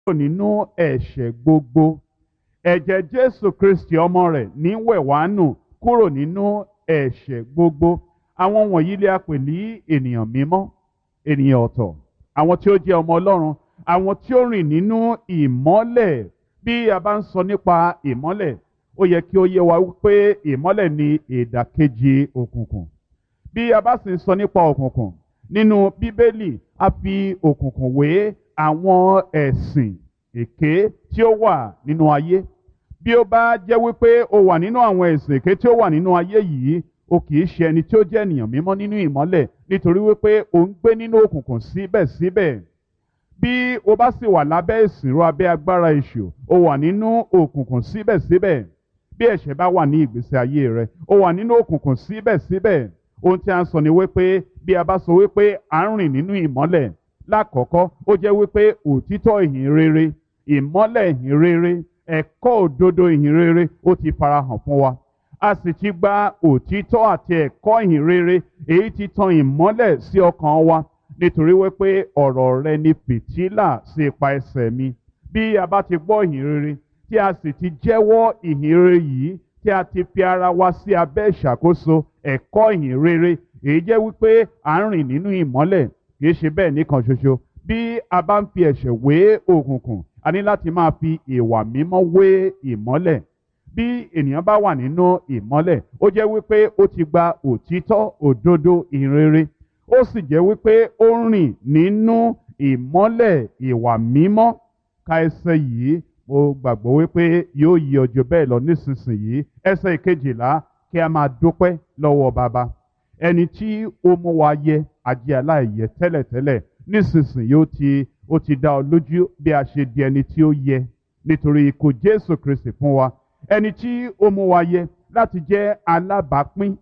kúrò nínú ẹ̀ṣẹ̀ gbogbo ẹ̀jẹ̀ jésù kristi ọmọ rẹ̀ ní wẹ̀ wá nù kúrò nínú ẹ̀ṣẹ̀ gbogbo àwọn wọ̀nyí lè a pè ní ènìyàn mímọ́ ènìyàn ọ̀tọ̀ àwọn tí ó jẹ́ ọmọ ọlọ́run àwọn tí ó rìn nínú ìmọ́lẹ̀ bí a bá ń sọ nípa ìmọ́lẹ̀ ó yẹ kí ó yé wa wípé ìmọ́lẹ̀ ni ìdàkejì òkùnkùn bí a bá sì ń sọ nípa òkùnkùn nínú bíbélì a fi òkùnkùn wé àwọn ẹ̀sìn èké tí ó wà nínú ayé bí ó bá jẹ́ wípé o wà nínú àwọn ẹ̀sìn èké tí ó wà nínú ayé yìí o kì í ṣe ẹni tí ó jẹ́ ènìyàn mímọ́ nínú ìmọ́lẹ̀ nítorí wípé o ń gbé nínú òkùnkùn síbẹ̀síbẹ̀ bí o bá sì wà lábẹ́ ìsìnrú abẹ́ agbára èṣù o wà nínú òkùnkùn síbẹ̀síbẹ̀ bí ẹ̀ṣẹ̀ bá wà ní ìgbésí ayé rẹ o wà nínú òkùnkùn síbẹ̀síbẹ̀ ohun tí a ń sọ ni wípé bí a bá sọ wípé à ń rìn nínú ìmọ́lẹ̀ lákọ̀ọ́kọ́ ó jẹ́ wípé òtítọ́ ìhìn rere ìmọ́lẹ̀ ìhìn rere ẹ̀kọ́ òdodo ìhìn rere ó ti farahàn fún wa a sì ti gba òtítọ́ àti ẹ̀kọ́ ìhìn rere èyí ti tan ìmọ́lẹ̀ sí ọkàn wa nítorí wípé ọ̀rọ̀ rẹ ni fìtílà sí ipa ẹsẹ̀ mi bí a bá ti gbọ́ ìhìn rere tí a sì ti jẹ́wọ́ ìhìn rere yìí tí a ti fi ara wa sí abẹ́ ìṣàkóso ẹ̀kọ́ ìhìn rere èyí jẹ́ wípé à ń rìn nínú ìmọ́lẹ̀ kì í ṣe bẹ́ẹ̀ nìkan ṣoṣo bí a bá ń fi ẹ̀ṣẹ̀ wé òkùnkùn a ní láti máa fi ìwà mímọ́ wé ìmọ́lẹ̀ bí ènìyàn bá wà nínú ìmọ́lẹ̀ ó jẹ́ wípé ó ti gba òtítọ́ òdodo ìrere ó sì jẹ́ wípé ó ń rìn nínú ìmọ́lẹ̀ ìwà mímọ́ ka ẹsẹ̀ yìí mo gbàgbọ́ wípé yóò yí ọjọ́ bẹ́ẹ̀ lọ nísinsìnyí ẹsẹ̀ ìkejìlá kí a máa dúpẹ́ lọ́wọ́ bàbá ẹni tí ó mú wa yẹ àjẹ́ aláìyẹ tẹ́lẹ̀tẹ́lẹ̀ nísinsìnyí ó ti ó ti dá ọ lójú bí a ṣe di ẹni tí ó yẹ nítorí ikú Jésù Kristi fún wa ẹni tí ó mú wa yẹ láti jẹ́ alábàápín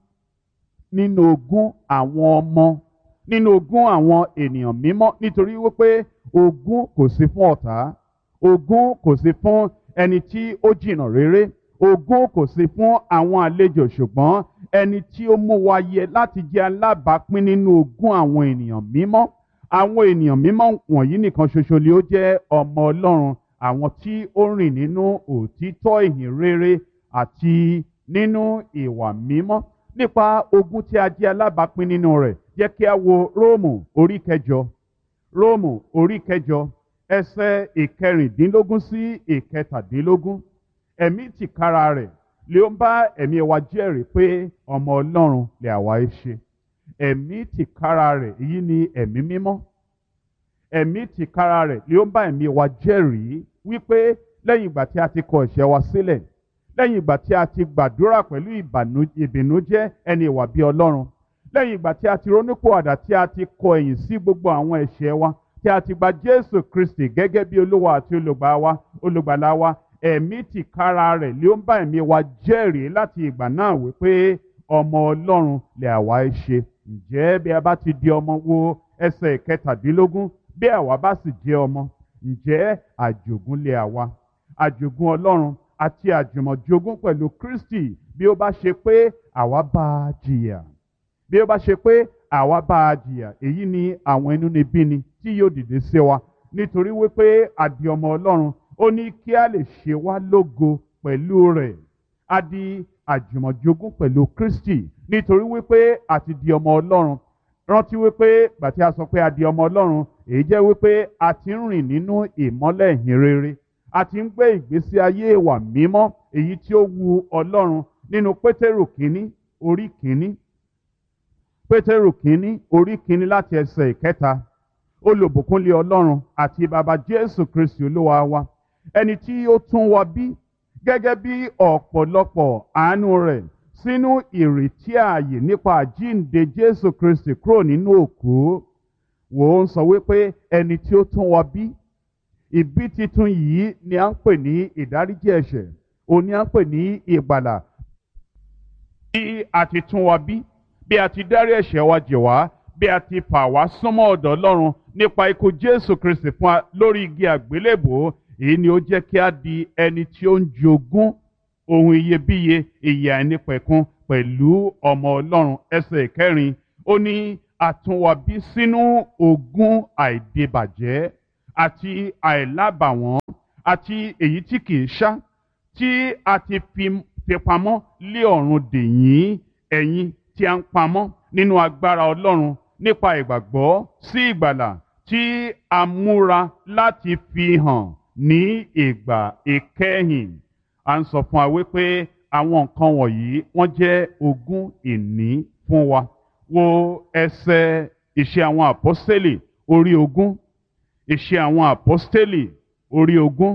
nínú ogún àwọn ọmọ nínú ogún àwọn ènìyàn mímọ́ nítorí wípé ogún kò sí fún ọ̀tá ogún kò sí fún ẹni tí ó jìnnà réré ogún kò sí fún àwọn àlejò ṣùgbọ́n ẹni tí ó mú wa yẹ láti jẹ́ alábàápín nínú ogún àwọn ènìyàn mímọ́ àwọn ènìyàn mímọ́ wọ̀nyí nìkan ṣoṣo ni ó jẹ́ ọmọ Ọlọ́run àwọn tí ó rìn nínú òtítọ́ ìhìn rere àti nínú ìwà mímọ́ nípa ogún tí a jẹ́ alábàápín nínú rẹ̀ jẹ́ kí a wo Róòmù orí kẹjọ Róòmù orí kẹjọ ẹsẹ̀ ìkẹrìndínlógún sí ìkẹtàdínlógún ẹ̀mí tìkára rẹ̀ lè ń bá ẹ̀mí wa jẹ́rìí pé ọmọ Ọlọ́run lè àwa ẹ ṣe ẹ̀mí tìkára rẹ̀ èyí ni ẹ̀mí mímọ́ ẹ̀mí tìkára rẹ̀ lè ń bá ẹ̀mí wa jẹ́rìí wípé lẹ́yìn ìgbà tí a ti kọ ẹ̀ṣẹ̀ wa sílẹ̀ lẹ́yìn ìgbà tí a ti gbàdúrà pẹ̀lú ìbìnújẹ́ ẹni ìwà bí Ọlọ́run lẹ́yìn ìgbà tí a ti ronúpìwàdà tí a ti kọ ẹ̀yìn sí gbogbo àwọn ẹ̀ṣẹ̀ wa tí a ti gba Jésù Kristi gẹ́gẹ́ bí Olúwa àti olùgbà wa olùgbàlà wa ẹ̀mí tìkára rẹ̀ ló ń bá ẹ̀mí wa jẹ́rìí láti ìgbà náà wípé ọmọ Ọlọ́run lè àwa ẹ ṣe ǹjẹ́ bí a bá ti di ọmọ wo ẹsẹ̀ kẹtàdínlógún bí àwa bá sì jẹ́ ọmọ ǹjẹ́ àjogún lè àwa àjogún Ọlọ́run àti àjùmọ̀jogún pẹ̀lú Kristi bí ó bá ṣe pé àwa bá a jìyà bí ó bá ṣe pé àwa bá a jìyà èyí ni àwọn inúnibíni tí yóò dìde sí wa nítorí wípé a di ọmọ Ọlọ́run ó ní kí a lè ṣe wá lógo pẹ̀lú rẹ̀ a di àjùmọ̀jogún pẹ̀lú Kristi nítorí wípé a ti di ọmọ Ọlọ́run rántí wípé gbàtí a sọ pé a di ọmọ Ọlọ́run èyí jẹ́ wípé a ti ń rìn nínú ìmọ́lẹ̀ ìhìn rere a ti ń gbé ìgbésí ayé ìwà mímọ́ èyí tí ó wu Ọlọ́run nínú Pétérù kínní orí kínní Pétérù kínní orí kínní láti ẹsẹ̀ ìkẹta olùbùkúnlé Ọlọ́run àti bàbá Jésù Kristi Olúwa wa ẹni tí ó tún wa bí gẹ́gẹ́ bí ọ̀pọ̀lọpọ̀ àánú rẹ̀ sínú ìrètí ààyè nípa àjíǹde Jésù Kristi kúrò nínú òkú wò ó ń sọ wípé ẹni tí ó tún wa bí ìbí titun yìí ni à ń pè ní ìdáríjì ẹ̀ṣẹ̀ òun ni à ń pè ní ìgbàlà bí a ti tún wa bí bí a ti dárí ẹ̀ṣẹ̀ wa jì wá bí a ti fà wá súnmọ́ ọ̀dọ̀ Ọlọ́run nípa ikú Jésù Kristi fún wa lórí igi àgbélébòó èyí ni ó jẹ́ kí a di ẹni tí ó ń jogún ohun iyebíye ìyè àìnípẹ̀kun pẹ̀lú ọmọ Ọlọ́run ẹsẹ̀ ìkẹrin ó ní àtúnwàbí sínú ogún àìdìbàjẹ́ àti àìlábàwọ́n àti èyí tí kìí ṣá tí a ti fi fi pamọ́ lé ọ̀run dè yín ẹ̀yin tí a ń pamọ́ nínú agbára Ọlọ́run nípa ìgbàgbọ́ sí ìgbàlà tí a múra láti fi hàn ní ìgbà ìkẹyìn à ń sọ fún wa wípé àwọn nǹkan wọ̀nyí wọ́n jẹ́ ogún ìní fún wa wo ẹsẹ̀ ìṣe àwọn àpọ́stélì orí ogún ìṣe àwọn àpọ́stélì orí ogún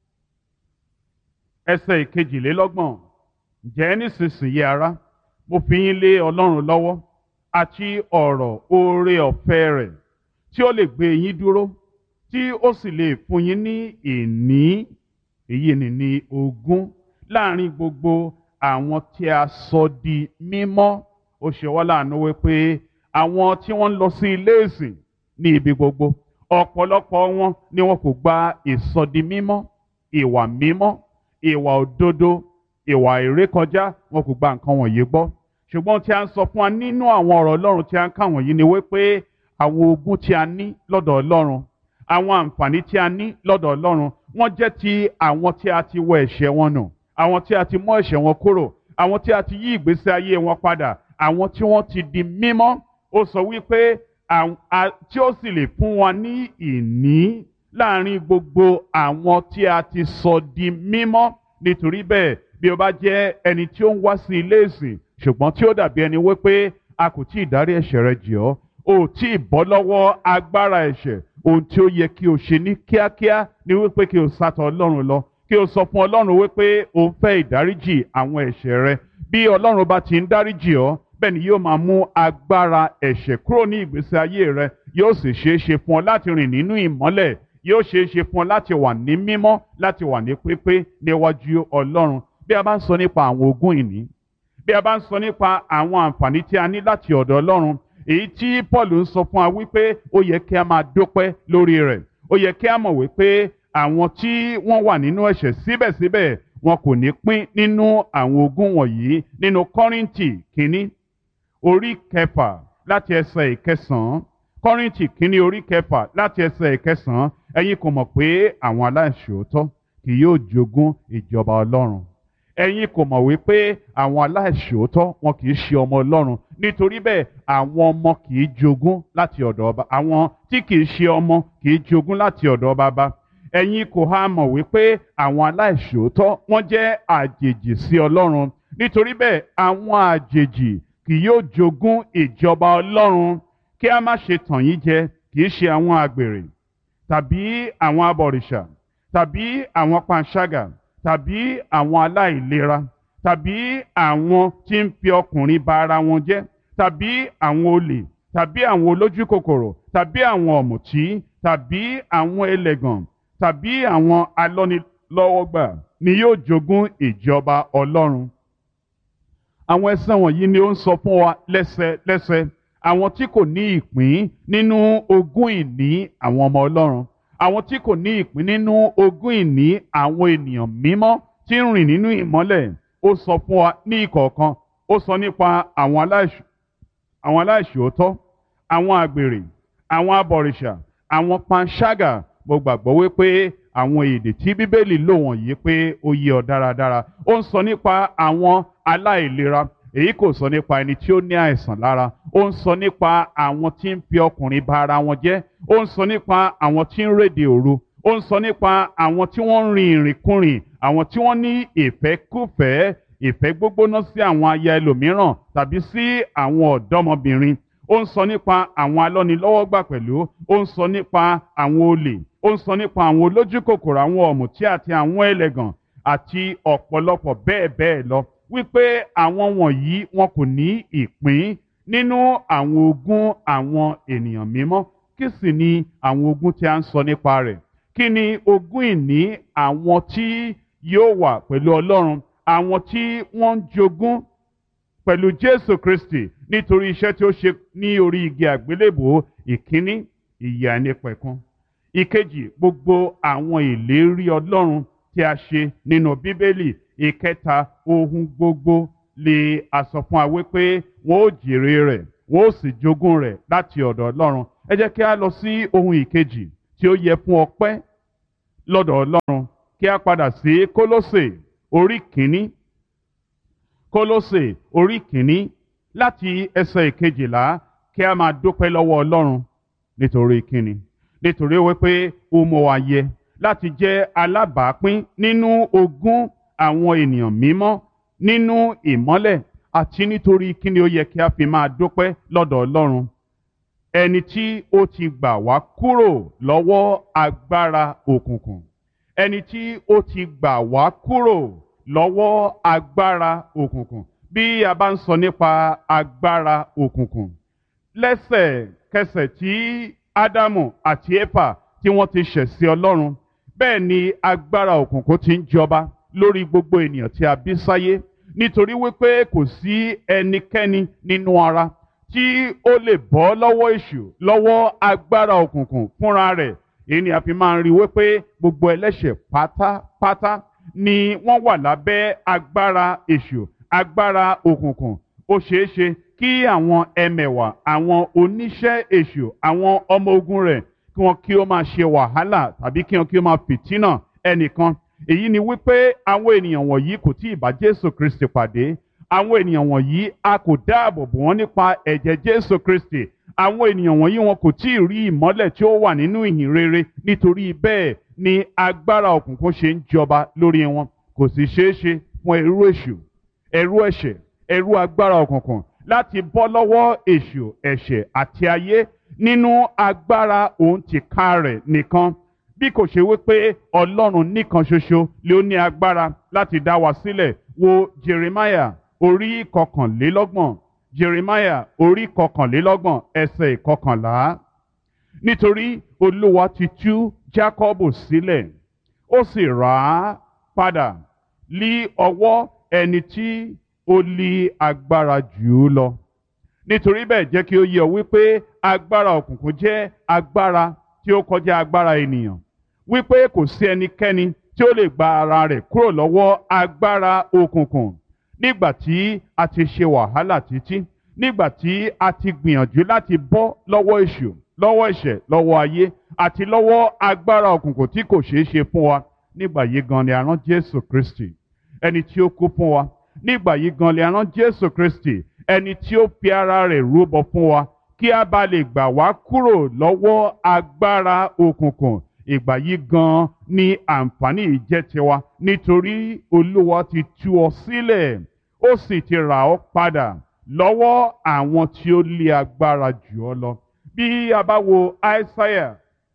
ẹsẹ̀ ìkejìlélọ́gbọ̀n ǹjẹ́ nísinsìnyí ará mo fi yín lé Ọlọ́run lọ́wọ́ àti ọ̀rọ̀ oore ọ̀fẹ́ rẹ̀ tí ó lè gbé yín dúró tí ó sì lè fún yín ní ìní èyí ni ní ogún láàrin gbogbo àwọn tí a sọ di mímọ́ ó ṣe wá láàánú wípé àwọn tí wọ́n ń lọ sí ilé ìsìn ní ibi gbogbo ọ̀pọ̀lọpọ̀ wọn ni wọn kò gba ìsọdi mímọ́ ìwà mímọ́ ìwà òdodo ìwà ìrékọjá wọn kò gba nǹkan wọ̀nyí gbọ́ ṣùgbọ́n tí a ń sọ fún wa nínú àwọn ọ̀rọ̀ Ọlọ́run tí a ń kà wọ̀nyí ni wípé àwọn ogún tí a ní lọ́dọ̀ Ọlọ́run àwọn àǹfààní tí a ní lọ́dọ̀ Ọlọ́run wọ́n jẹ́ ti àwọn tí a ti wọ ẹ̀ṣẹ̀ wọn nù àwọn tí a ti mọ́ ẹ̀ṣẹ̀ wọn kúrò àwọn tí a ti yí ìgbésí ayé wọn padà àwọn tí wọ́n ti di mímọ́ ó sọ wípé tí ó sì lè fún wa ní ìní láàrin gbogbo àwọn tí a ti sọ di mímọ́ nítorí bẹ́ẹ̀ bí o bá jẹ́ ẹni tí ó ń wá sí ilé ìsìn ṣùgbọ́n tí ó dàbí ẹni wípé a kò tí ì dárí ẹ̀ṣẹ̀ rẹ jì ọ́ o ò tí ì bọ́ lọ́wọ́ agbára ẹ̀ṣẹ̀ ohun tí ó yẹ kí o ṣe ní kíákíá ni wípé kí o sátọ̀ Ọlọ́run lọ kí o sọ fún Ọlọ́run wípé o ń fẹ́ ìdáríjì àwọn ẹ̀ṣẹ̀ rẹ bí Ọlọ́run bá ti ń dáríjì ọ́ bẹ́ẹ̀ ni yóò máa mú agbára ẹ̀ṣẹ̀ kúrò ní ìgbésí ayé rẹ yóò sì ṣeé ṣe fún ọ láti rìn nínú ìmọ́lẹ̀ yóò ṣeé ṣe fún ọ láti wà ní mímọ́ láti wà ní pípé níwájú Ọlọ́run bí a bá ń sọ nípa àwọn ogún ìní bí a bá ń sọ nípa àwọn àǹfààní tí a ní láti ọ̀dọ̀ Ọlọ́run èyí tí Paul ń sọ fún wa wípé ó yẹ kí a máa dúpẹ́ lórí rẹ̀ ó yẹ kí a mọ̀ wípé àwọn tí wọ́n wà nínú ẹ̀ṣẹ̀ síbẹ̀síbẹ̀ wọn kò ní pín nínú àwọn ogún wọ̀nyí nínú Kọ́ríńtì kínní orí kẹfà láti ẹsẹ̀ ìkẹsàn-án Kọ́ríńtì kínní orí kẹfà láti ẹsẹ̀ ìkẹsàn-án ẹ̀yin kò mọ̀ pé àwọn aláìṣòótọ́ kì yóò jogún ìjọba Ọlọ́run ẹ̀yin kò mọ̀ wípé àwọn aláìṣòótọ́ wọn kì í ṣe ọmọ Ọlọ́run nítorí bẹ́ẹ̀ àwọn ọmọ kì í jogún láti ọ̀dọ̀ ọba àwọn tí kì í ṣe ọmọ kì í jogún láti ọ̀dọ̀ baba ẹ̀yin kò há mọ̀ wípé àwọn aláìṣòótọ́ wọ́n jẹ́ àjèjì sí Ọlọ́run nítorí bẹ́ẹ̀ àwọn àjèjì kì yóò jogún ìjọba Ọlọ́run kí a má ṣe tàn yín jẹ kì í ṣe àwọn àgbèrè tàbí àwọn abọ̀rìṣà tàbí àwọn panṣágà tàbí àwọn aláìlera tàbí àwọn tí ń fi ọkùnrin ba ara wọn jẹ́ tàbí àwọn olè tàbí àwọn olójú kòkòrò tàbí àwọn ọ̀mùtí tàbí àwọn ẹlẹ́gàn tàbí àwọn alọ́nilọ́wọ́gbà ni yóò jogún ìjọba Ọlọ́run. àwọn ẹsẹ̀ wọ̀nyí ni ó ń sọ fún wa lẹ́sẹlẹ́sẹ àwọn tí kò ní ìpín nínú ogún ìní àwọn ọmọ Ọlọ́run àwọn tí kò ní ìpín nínú ogún ìní àwọn ènìyàn mímọ́ tí ń rìn nínú ìmọ́lẹ̀ ó sọ fún wa ní ìkọ̀ọ̀kan ó sọ nípa àwọn aláìṣòótọ́ àwọn àgbèrè àwọn abọ̀rìṣà àwọn panṣágà mo gbàgbọ́ wípé àwọn èdè tí bíbélì lò wọ̀nyí pé ó yé ọ dáradára ó ń sọ nípa àwọn aláìlera èyí kò sọ nípa ẹni tí ó ní àìsàn lára ó ń sọ nípa àwọn tí ń fi ọkùnrin ba ara wọn jẹ́ ó ń sọ nípa àwọn tí ń rédè òru ó ń sọ nípa àwọn tí wọ́n ń rin ìrìnkúrìn àwọn tí wọ́n ní ìfẹ́kúfẹ̀ẹ́ ìfẹ́ gbógbóná sí àwọn aya ẹlòmíràn tàbí sí àwọn ọ̀dọ́mọbìnrin ó ń sọ nípa àwọn alọ́nilọ́wọ́gbà pẹ̀lú ó ń sọ nípa àwọn olè ó ń sọ nípa àwọn olójúkòkòrò àwọn ọ̀mùtí àti àwọn ẹlẹ́gàn àti ọ̀pọ̀lọpọ̀ bẹ́ẹ̀ bẹ́ẹ̀ lọ wípé àwọn wọ̀nyí wọn kò ní ìpín nínú àwọn ogún àwọn ènìyàn mímọ́ kí sì ni àwọn ogún tí a ń sọ nípa rẹ̀ kí ni ogún ìní àwọn tí yóò wà pẹ̀lú Ọlọ́run àwọn tí wọ́n ń jogún pẹ̀lú Jésù Kristi nítorí iṣẹ́ tí ó ṣe ní orí igi àgbélébò ìkíní ìyè àìnípẹ̀kun ìkejì gbogbo àwọn ìlérí Ọlọ́run tí a ṣe nínú Bíbélì ìkẹta ohun gbogbo lè a sọ fún wa wípé wọn ó jèrè rẹ̀ wọn ó sì jogún rẹ̀ láti ọ̀dọ̀ Ọlọ́run ẹ jẹ́ kí a lọ sí ohun ìkejì tí ó yẹ fún ọpẹ́ lọ́dọ̀ Ọlọ́run kí a padà sí Kólósè orí kìíní Kólósè orí kìíní láti ẹsẹ̀ ìkejìlá kí a máa dúpẹ́ lọ́wọ́ Ọlọ́run nítorí kíni nítorí wípé ó mọ wa yẹ láti jẹ́ alábàápín nínú ogún àwọn ènìyàn mímọ́ nínú ìmọ́lẹ̀ àti nítorí kíni ó yẹ kí a fi máa dúpẹ́ lọ́dọ̀ Ọlọ́run ẹni tí ó ti gbà wá kúrò lọ́wọ́ agbára òkùnkùn ẹni tí ó ti gbà wá kúrò lọ́wọ́ agbára òkùnkùn bí a bá ń sọ nípa agbára òkùnkùn lẹ́sẹ̀kẹsẹ̀ tí Ádámù àti Éfà tí wọ́n ti ṣẹ̀ sí Ọlọ́run bẹ́ẹ̀ ni agbára òkùnkùn ti ń jọba lórí gbogbo ènìyàn tí a bí sáyé nítorí wípé kò sí ẹnikẹ́ni nínú ara tí ó lè bọ́ lọ́wọ́ èṣù lọ́wọ́ agbára òkùnkùn fúnra rẹ̀ èyí ni a fi máa ń rí wípé gbogbo ẹlẹ́ṣẹ̀ pátápátá ni wọ́n wà lábẹ́ agbára èṣù agbára òkùnkùn ó ṣeé ṣe kí àwọn ẹmẹ̀wà àwọn oníṣẹ́ èṣù àwọn ọmọ ogun rẹ̀ kí wọ́n kí ó máa ṣe wàhálà tàbí kí wọ́n kí ó máa fìtínà ẹnìkan èyí ni wípé àwọn ènìyàn wọ̀nyí kò tí ì bá Jésù Kristi pàdé àwọn ènìyàn wọ̀nyí a kò dáàbò bò wọ́n nípa ẹ̀jẹ̀ Jésù Kristi àwọn ènìyàn wọ̀nyí wọn kò tí ì rí ìmọ́lẹ̀ tí ó wà nínú ìhìn rere nítorí bẹ́ẹ̀ ni agbára òkùnkùn ṣe ń jọba lórí wọn kò sì ṣeé ṣe fún ẹrú èṣù ẹrú ẹ̀ṣẹ̀ ẹrú agbára òkùnkùn láti bọ́ lọ́wọ́ èṣù ẹ̀ṣẹ̀ àti ayé nínú agbára òun tìka rẹ̀ nìkan bí kò ṣe wípé Ọlọ́run nìkan ṣoṣo ló ní agbára láti dá wa sílẹ̀ wo Jeremiah orí kọkànlélọ́gbọ̀n Jeremiah orí kọkànlélọ́gbọ̀n ẹsẹ̀ ìkọkànlá nítorí Olúwa ti tú Jákọ́bù sílẹ̀ ó sì rà á padà lí ọwọ́ ẹni tí ó lé agbára jù ú lọ nítorí bẹ́ẹ̀ jẹ́ kí ó yé ọ wípé agbára òkùnkùn jẹ́ agbára tí ó kọjá agbára ènìyàn wípé kò sí ẹnikẹ́ni tí ó lè gba ara rẹ̀ kúrò lọ́wọ́ agbára òkùnkùn nígbà tí a ti ṣe wàhálà títí nígbà tí a ti gbìyànjú láti bọ́ lọ́wọ́ èṣù lọ́wọ́ ẹ̀ṣẹ̀ lọ́wọ́ ayé àti lọ́wọ́ agbára òkùnkùn tí kò ṣeé ṣe fún wa nígbà yìí gan ni a rán Jésù Kristi ẹni tí ó kú fún wa nígbà yìí gan ni a rán Jésù Kristi ẹni tí ó fi ara rẹ̀ rúbọ fún wa kí a bá lè gbà wá kúrò lọ́wọ́ agbára òkùnkùn ìgbà yìí gan ni àǹfààní yìí jẹ́ tiwa nítorí Olúwa ti tú ọ sílẹ̀ ó sì ti rà ọ́ padà lọ́wọ́ àwọn tí ó lé agbára jù ọ́ lọ bí a bá wo Aísáyà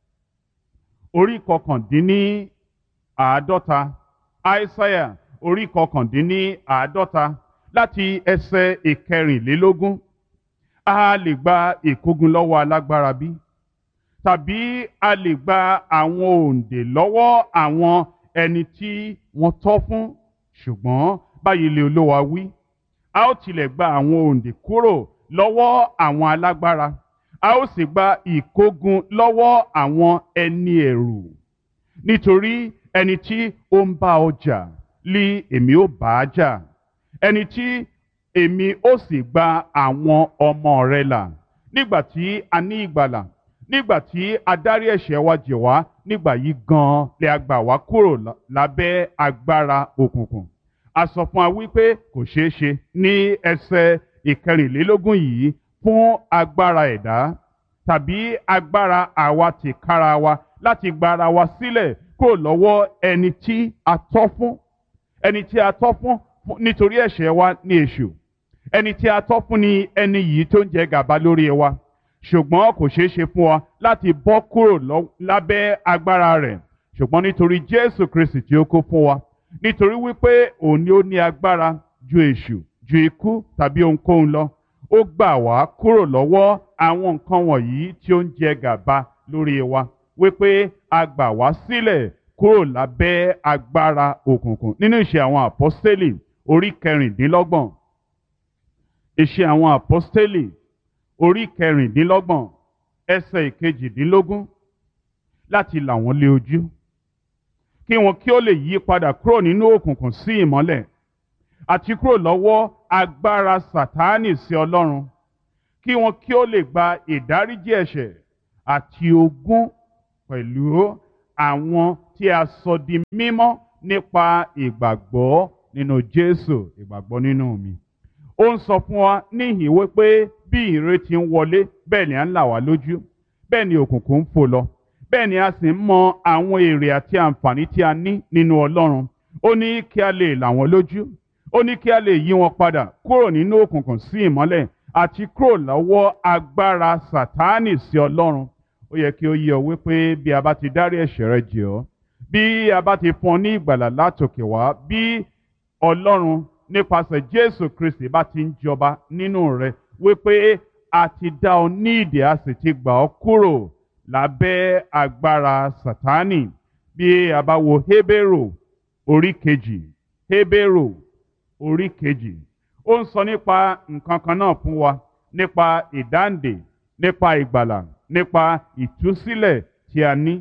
orí kọkàndínní àádọ́ta Aísáyà orí kọkàndínní àádọ́ta láti ẹsẹ̀ ìkẹrìnlélógún a lè gba ìkógun lọ́wọ́ alágbára bí tàbí a lè gba àwọn òǹdè lọ́wọ́ àwọn ẹni tí wọ́n tọ́ fún ṣùgbọ́n báyìí lè Olúwa wí a ó tilẹ̀ gba àwọn òǹdè kúrò lọ́wọ́ àwọn alágbára a ó sì gba ìkógun lọ́wọ́ àwọn ẹni ẹ̀rù nítorí ẹni tí ó ń bá ọ jà lí èmi ó bá a jà ẹni tí èmi ó sì gba àwọn ọmọ rẹ là nígbà tí a ní ìgbàlà nígbà tí a dárí ẹ̀ṣẹ̀ wa jì wá nígbà yìí gan-an lè a gbà wá kúrò lábẹ́ agbára òkùnkùn a sọ fún wa wípé kò ṣeé ṣe ní ẹsẹ̀ ìkẹrìnlélógún yìí fún agbára ẹ̀dá tàbí agbára àwa tìkára wa láti gba ara wa sílẹ̀ kúrò lọ́wọ́ ẹni tí a tọ́ fún ẹni tí a tọ́ fún nítorí ẹ̀ṣẹ̀ wa ní èṣù ẹni tí a tọ́ fún ni ẹni yìí tó ń jẹ gàba lórí wa ṣùgbọ́n kò ṣeé ṣe fún wa láti bọ́ kúrò lábẹ́ agbára rẹ̀ ṣùgbọ́n nítorí Jésù Kristi tí ó kó fún wa nítorí wípé òun ni ó ní agbára ju èṣù ju ikú tàbí ohunkóhun lọ ó gbà wá kúrò lọ́wọ́ àwọn nǹkan wọ̀nyí tí ó ń jẹ gàba lórí wa wípé a gbà wá sílẹ̀ kúrò lábẹ́ agbára òkùnkùn nínú ìṣe àwọn àpọ́stélì orí kẹrìndínlọ́gbọ̀n ìṣe àwọn àpọ́stélì orí kẹrìndínlọ́gbọ̀n ẹsẹ̀ ìkejìdínlógún láti là wọ́n lé ojú kí wọn kí ó lè yí padà kúrò nínú òkùnkùn sí ìmọ́lẹ̀ àti kúrò lọ́wọ́ agbára sàtáánì sí ọlọ́run kí wọn kí ó lè gba ìdáríjì ẹ̀ṣẹ̀ àti ogún pẹ̀lú àwọn tí a sọ di mímọ́ nípa ìgbàgbọ́ nínú Jésù ìgbàgbọ́ nínú mi. Ó ń sọ fún wa níhìn wípé bí ìrètí ń wọlé bẹ́ẹ̀ ni à ń là wá lójú bẹ́ẹ̀ ni òkùnkùn ń fò lọ bẹ́ẹ̀ ni a sì ń mọ àwọn èrè àti àǹfààní tí a ní nínú Ọlọ́run ó ní kí a lè là wọ́n lójú ó ní kí a lè yí wọn padà kúrò nínú òkùnkùn sí ìmọ́lẹ̀ àti kúrò lọ́wọ́ agbára Sátánì sí Ọlọ́run ó yẹ kí ó yé ọ wípé bí a bá ti dárí ẹ̀ṣẹ̀ rẹ jì ọ́ bí a bá ti fún ọ ní ìgbàlà látòkè wá bí Ọlọ́run nípasẹ̀ Jésù Kristi bá ti ń jọba nínú rẹ wípé a ti dá ọ ní ìdè a sì ti gbà ọ kúrò lábẹ́ agbára Sátánì bí a bá wo Hébérù orí kejì Hébérù orí kejì ó ń sọ nípa nǹkan kan náà fún wa nípa ìdáǹdè nípa ìgbàlà nípa ìtúsílẹ̀ tí a ní.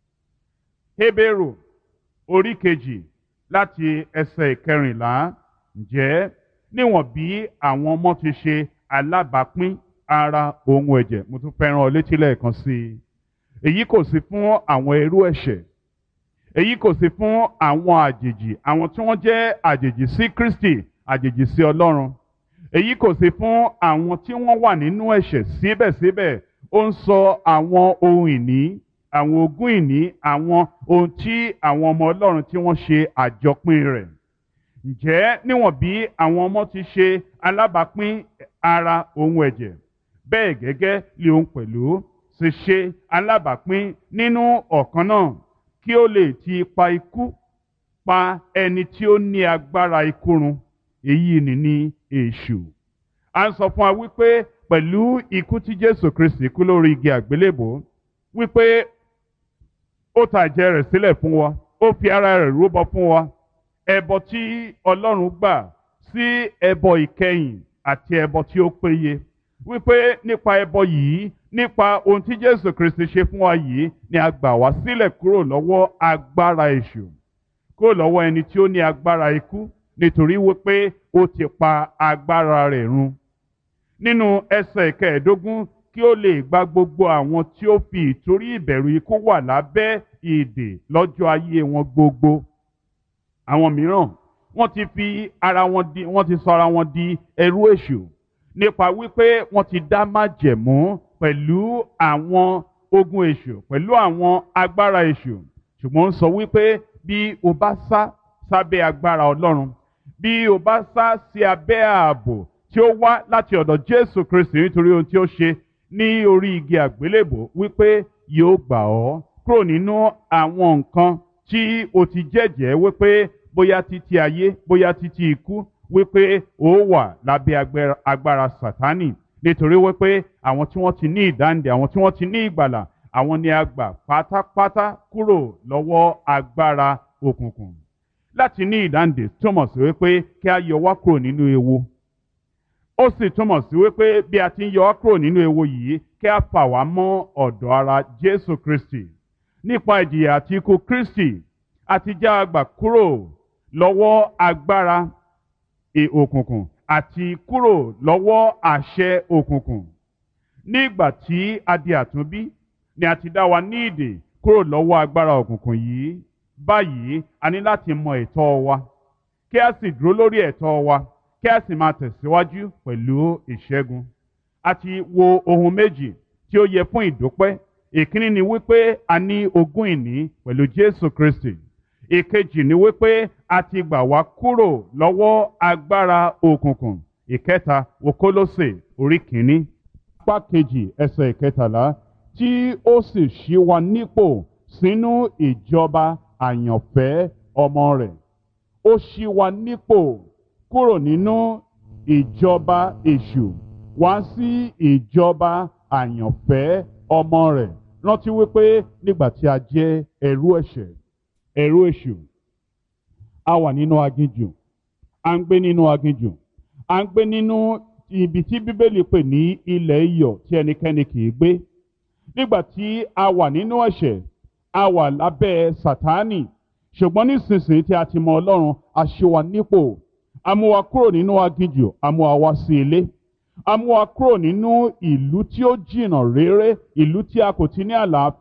Hébérù orí kejì láti ẹsẹ̀ ìkẹrìnlá ǹjẹ́ níwọ̀n bí àwọn ọmọ ti ṣe alábàápín ara ohun ẹ̀jẹ̀ mo tún fẹ́ràn ọ létí lẹ́ẹ̀kan sí i èyí kò sí fún àwọn ẹrú ẹ̀ṣẹ̀ èyí kò sí fún àwọn àjèjì àwọn tí wọ́n jẹ́ àjèjì sí Kristi àjèjì sí Ọlọ́run èyí kò sí fún àwọn tí wọ́n wà nínú ẹ̀ṣẹ̀ síbẹ̀síbẹ̀ ó ń sọ àwọn ohun ìní àwọn ogún ìní àwọn ohun tí àwọn ọmọ Ọlọ́run tí wọ́n ṣe àjọpín rẹ̀ ǹjẹ́ níwọ̀n bí àwọn ọmọ ti ṣe alábàápín ara ohun ẹ̀jẹ̀ bẹ́ẹ̀ gẹ́gẹ́ lé òun pẹ̀lú ṣe ṣe alábàápín nínú ọ̀kan náà kí ó lè ti pa ikú pa ẹni tí ó ní agbára ikú run èyí ni ní èṣù. a ń sọ fún wa wípé pẹ̀lú ikú tí Jésù Kristi kú lórí igi àgbélébò wípé ó ta ẹ̀jẹ̀ rẹ̀ sílẹ̀ fún wa ó fi ara rẹ̀ rúbọ fún wa ẹbọ tí Ọlọ́run gbà sí ẹbọ ìkẹyìn àti ẹbọ tí ó péye wípé nípa ẹbọ yìí nípa ohun tí Jésù Kristi ṣe fún wa yìí ni a gbà wá sílẹ̀ kúrò lọ́wọ́ agbára èṣù kúrò lọ́wọ́ ẹni tí ó ní agbára ikú nítorí wípé ó ti pa agbára rẹ̀ run nínú ẹsẹ̀ kẹẹ̀ẹ́dógún kí ó lè gba gbogbo àwọn tí ó fi ìtorí ìbẹ̀rù ikú wà lábẹ́ ìdè lọ́jọ́ ayé wọn gbogbo àwọn mìíràn wọ́n ti fi ara wọn di wọ́n ti sọ ara wọn di ẹrú èṣù nípa wípé wọ́n ti dá májẹ̀mú pẹ̀lú àwọn ogun èṣù pẹ̀lú àwọn agbára èṣù ṣùgbọ́n ń sọ wípé bí o bá sá sábẹ́ agbára Ọlọ́run bí o bá sá sí abẹ́ ààbò tí ó wá láti ọ̀dọ̀ Jésù Kristi nítorí ohun tí ó ṣe ní orí igi àgbélébò wípé yóò gbà ọ́ kúrò nínú àwọn nǹkan tí o ti jẹ́jẹ́ wípé bóyá títí ayé bóyá títí ikú wípé ó wà lábẹ́ agbára Sátánì nítorí wípé àwọn tí wọ́n ti ní ìdáǹdè àwọn tí wọ́n ti ní ìgbàlà àwọn ni a gbà pátápátá kúrò lọ́wọ́ agbára òkùnkùn láti ní ìdáǹdè túmọ̀ sí wípé kí a yọ wá kúrò nínú ewu ó sì túmọ̀ sí wípé bí a ti ń yọ wá kúrò nínú ewu yìí kí a fà wá mọ́ ọ̀dọ̀ ara Jésù Kristi nípa ìjìyà àti ikú Kristi àti já a gbà kúrò lọ́wọ́ agbára òkùnkùn àti kúrò lọ́wọ́ àṣẹ òkùnkùn nígbà tí a di àtúnbí ni a ti dá wa ní ìdè kúrò lọ́wọ́ agbára òkùnkùn yìí báyìí a ní láti mọ ẹ̀tọ́ wa kí a sì dúró lórí ẹ̀tọ́ wa kí a sì máa tẹ̀síwájú pẹ̀lú ìṣẹ́gun a ti wo ohun méjì tí ó yẹ fún ìdúpẹ́ ìkíní ni wípé a ní ogún ìní pẹ̀lú Jésù Kristi ìkejì ni wípé a ti gbà wá kúrò lọ́wọ́ agbára òkùnkùn ìkẹta wo Kólósè orí kìíní apá kejì ẹsẹ̀ ìkẹtàlá tí ó sì ṣí wa nípò sínú ìjọba àyànfẹ́ ọmọ rẹ̀ ó ṣí wa nípò kúrò nínú ìjọba èṣù wá sí ìjọba àyànfẹ́ ọmọ rẹ̀ rántí wípé nígbà tí a jẹ́ ẹrú ẹ̀ṣẹ̀ ẹrú èṣù a wà nínú aginjù à ń gbé nínú aginjù à ń gbé nínú ibi tí bíbélì pè ní ilẹ̀ iyọ̀ tí ẹnikẹ́ni kì í gbé nígbà tí a wà nínú ẹ̀ṣẹ̀ a wà lábẹ́ sátánì ṣùgbọ́n nísinsìnyí tí a ti mọ ọlọ́run a ṣe wa nípò a mú wa kúrò nínú aginjù a mú wa wá sí ilé a mú wa kúrò nínú ìlú tí ó jìnnà réré ìlú tí a kò ti ní àlàáfíà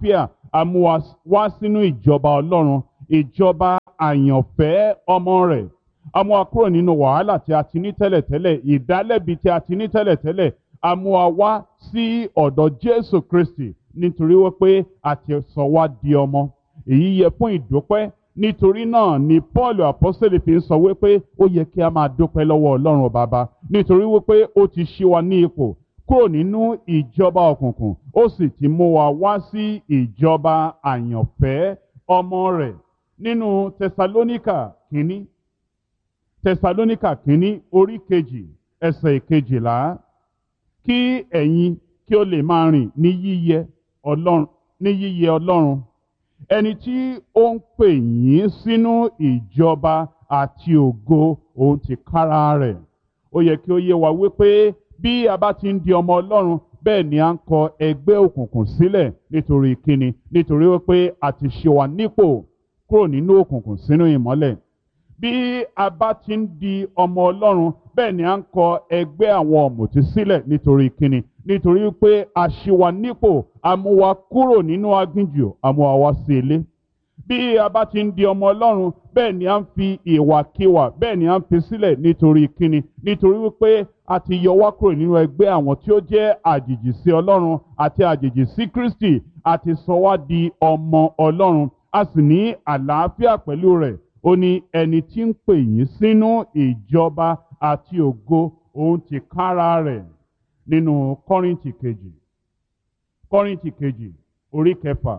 a mú wa wá sínú ìjọba ọlọ́run ìjọba àyànfẹ́ ọmọ rẹ̀ a mú wa kúrò nínú wàhálà tí a ti ní tẹ́lẹ̀tẹ́lẹ̀ ìdálẹ́bi tí a ti ní tẹ́lẹ̀tẹ́lẹ̀ a mú wa wá sí ọ̀dọ̀ jésù kristi nítorí wípé a ti sọ wá di ọmọ èyí yẹ fún ìdúpẹ́ nítorí náà ni paul apostoli fi ń sọ wípé ó yẹ kí a máa dúpẹ́ lọ́wọ́ ọlọ́run bàbá nítorí wípé ó ti ṣí wa ní ipò kúrò nínú ìjọba òkùnkùn ó sì ti mú wa wá sí ìjọba àyànfẹ́ ọmọ rẹ̀ nínú tẹsalóníkà kínní tẹsalóníkà kínní orí kejì ẹsẹ̀ ìkejìlá kí ẹ̀yin kí ó lè máa rìn ní yíyẹ ọlọ́run ní yíyẹ ọlọ́run ẹni tí ó ń pè yín sínú ìjọba àti ògo òun ti kára rẹ̀ ó yẹ kí ó yé wa wípé bí a bá ti ń di ọmọ ọlọ́run bẹ́ẹ̀ ni à ń kọ ẹgbẹ́ òkùnkùn sílẹ̀ nítorí kíni nítorí wípé a ti ṣe wa nípò kúrò nínú òkùnkùn sínú ìmọ́lẹ̀ bí a bá ti ń di ọmọ ọlọ́run bẹ́ẹ̀ ni à ń kọ ẹgbẹ́ àwọn ọ̀mùtí sílẹ̀ nítorí kíni nítorí wípé a ṣe wa nípò a mú wa kúrò nínú aginjù a mú wa wá sí ilé bí a bá ti ń di ọmọ ọlọ́run bẹ́ẹ̀ ni à ń fi ìwàkiwà bẹ́ẹ̀ ni à ń fi sílẹ̀ nítorí kíni nítorí wípé a ti yọ wá kúrò nínú ẹgbẹ́ àwọn tí ó jẹ́ àjèjì sí ọlọ́run àti àjèjì sí kristi a ti sọ wá di ọmọ ọlọ́run a sì ní àlàáfíà pẹ̀lú rẹ̀ ó ní ẹni tí ń pè yín sínú ìjọba àti ògo òun ti kára rẹ̀ nínú kọ́rìntì kejì kọ́rìntì kejì orí kẹfà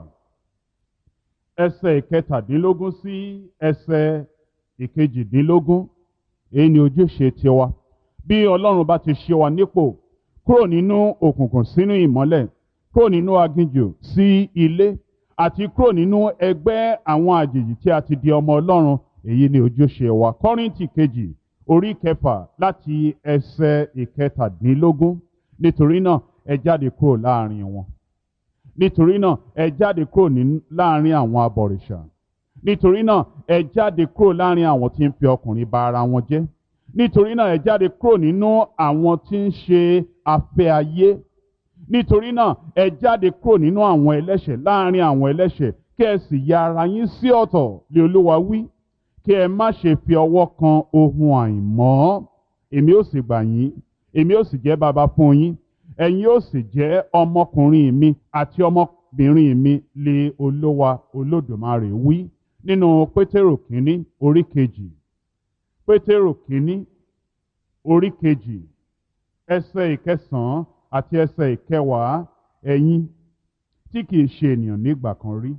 ẹsẹ̀ ìkẹtàdínlógún sí ẹsẹ̀ ìkejìdínlógún èyí ni ojúṣe tiwa bí ọlọ́run bá ti ṣe wa nípò kúrò nínú òkùnkùn sínú ìmọ́lẹ̀ kúrò nínú aginjù sí ilé àti kúrò nínú ẹgbẹ́ àwọn àjèjì tí a ti di ọmọ ọlọ́run èyí ni ojúṣe wa kọ́rìntì kejì orí kẹfà láti ẹsẹ̀ ìkẹtàdínlógún nítorí náà ẹ jáde kúrò láàrin wọn nítorí náà ẹ jáde kúrò ní láàrin àwọn abọ̀rìṣà nítorí náà ẹ jáde kúrò láàrin àwọn tí ń fi ọkùnrin ba ara wọn jẹ́ nítorí náà ẹ jáde kúrò nínú àwọn tí ń ṣe afẹ́ ayé nítorí náà ẹ jáde kúrò nínú àwọn ẹlẹ́ṣẹ̀ láàrin àwọn ẹlẹ́ṣẹ̀ kí ẹ sì ya ara yín sí ọ̀tọ̀ lé olúwa wí kí ẹ má ṣe fi ọwọ́ kan ohun àìmọ́ èmi ó sì gbà yín èmi ó sì jẹ́ baba fún yín ẹ̀yin ó sì jẹ́ ọmọkùnrin mi àti ọmọbìnrin mi lé olówa olódùmarè wí nínú pétérò kínní orí kejì pétérò kínní orí kejì ẹsẹ̀ ìkẹsàn-án àti ẹsẹ̀ ìkẹwàá ẹ̀yin tí kìí ṣe ènìyàn nígbà kan rí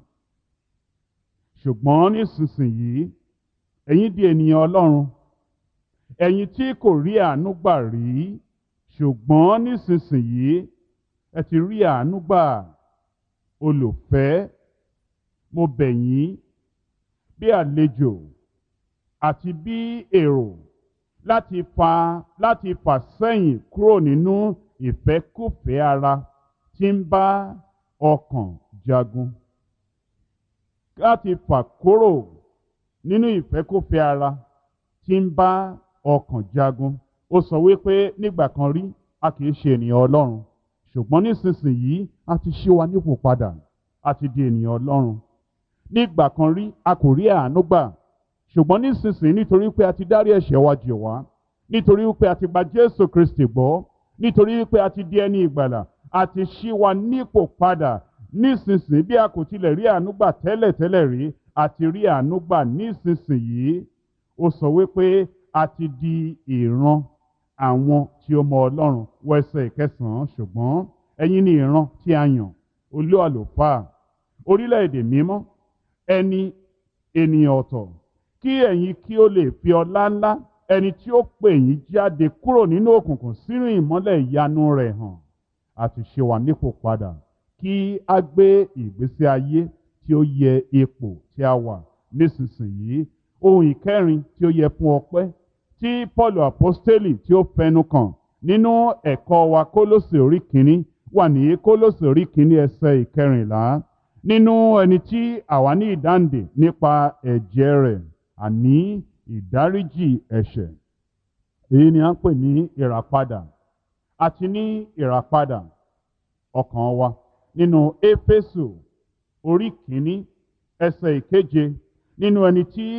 ṣùgbọ́n nísinsìnyí ẹ̀yin di ènìyàn ọlọ́run ẹ̀yin tí kò rí àánú gbà rí ṣùgbọ́n nísinsìnyí ẹ ti rí àánú gbà olùfẹ́ mo bẹ̀ yín bí àlejò àti bí èrò láti fa láti fà sẹ́yìn kúrò nínú ìfẹ́kùfẹ́ ara tí ń bá ọkàn jagun láti fà kúrò nínú ìfẹ́kùfẹ́ ara tí ń bá ọkàn jagun ó sọ wípé nígbà kan rí a kì í ṣe ènìyàn ọlọ́run ṣùgbọ́n nísinsìnyí a ti ṣí wa nípò padà a ti di ènìyàn ọlọ́run nígbà kan rí a kò rí àánú gbà ṣùgbọ́n nísinsìnyí nítorí pé a ti dárí ẹ̀ṣẹ̀ wa jì wá nítorí pé a ti gba jésù kristi gbọ́ nítorí pé a ti di ẹni ìgbàlà a ti ṣí wa nípò padà nísinsìnyí bí a kò tilẹ̀ rí àánú gbà tẹ́lẹ̀ tẹ́lẹ̀ rí a ti rí àánú gbà nísinsìnyí ó sọ wípé a ti di ìran àwọn tí ó mọ ọlọ́run wọ ẹsẹ̀ ìkẹsàn-án ṣùgbọ́n ẹ̀yin ni ìran tí a yàn olú àlùfáà orílẹ̀-èdè mímọ́ ẹni ènìyàn ọ̀tọ̀ kí ẹ̀yin kí ó lè fi ọlá ńlá ẹni tí ó pè yín jáde kúrò nínú òkùnkùn sínú ìmọ́lẹ̀ ìyanu rẹ̀ hàn àti ṣe wà nípò padà kí a gbé ìgbésí ayé tí ó yẹ ipò tí a wà nísinsìnyí ohun ìkẹrin tí ó yẹ fún ọpẹ́ tí paul apostoli tí ó fẹnu kàn nínú ẹ̀kọ́ wa kólósè orí kìíní wà ní kólósè orí kìíní ẹsẹ̀ ìkẹrìnlá nínú ẹni tí àwa ní ìdáǹdè nípa ẹ̀jẹ̀ rẹ̀ àní ìdáríjì ẹ̀ṣẹ̀ èyí ni à ń pè ní ìràpadà àti ní ìràpadà ọkàn wa nínú éfésù orí kìíní ẹsẹ̀ ìkeje nínú ẹni tí